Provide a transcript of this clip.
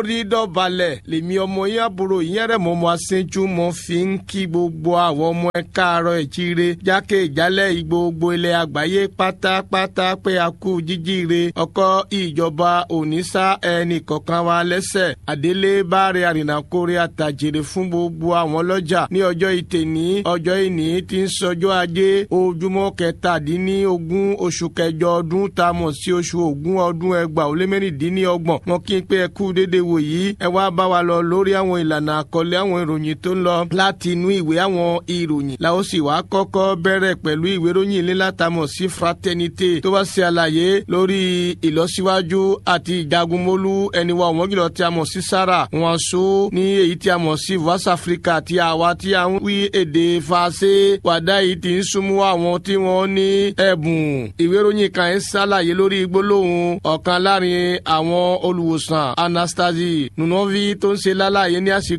rí dọ̀balẹ̀ lèmi ọmọ yín àbúrò yín rẹ̀ mọ́ mọ́ aṣẹ́jú mọ́ fi ń kí gbogbo àwọn ọmọ ẹ káàárọ̀ ẹ̀ jíire jákè ìjálẹ̀ gbogbo ilẹ̀ àgbáyé pátápátá pé a kú jíjíire ọkọ ìjọba òníṣà ẹnì kọ̀ọ̀kan wa lẹ́sẹ̀ àdélé báre àrìnàkórè àtàjèrè fún gbogbo àwọn ọlọ́jà ní ọjọ́ ìtẹ̀ní ọjọ́ ìní tí ń sọjọ́ ajé ojúmọ́ kẹtàdínlógún oṣù kẹjọ ọdún tá a mọ̀ sí oṣù ògún ọdún ẹgbàá ó lé mẹ́rìndínlọ́gbọ̀n wọn kí n pé ẹ kú dédé wò yìí ẹ wá bá wa lọ lórí àwọn ìlànà àkọlé àwọn ìròyìn tó ń lọ láti inú ìwé àwọn ìròyìn la ó sì wá kọ́kọ́ bẹ̀rẹ̀ pẹ̀lú ìwé ìròyìn ilé látàmọ̀ sí fraternité tó bá ṣe àlàyé lórí ìlọsíwájú àti ìjagunmólú ẹni wa ọ̀wọ́n jùlọ tí a mọ̀ sí sára wọn so ní èyí tí a mọ̀ sí west africa tí àwa tí a ń wí èdè fàṣẹ wàdá yìí ti ń súnmọ́ àwọn tí wọ́n ní ẹ̀bùn ìwé ìròyìn kan ń ṣàlàyé lórí gbólóhùn ọ̀kan láàrin àwọn olùwòsàn anastasie nunovi tó ń ṣe lálàyé ní àsìkò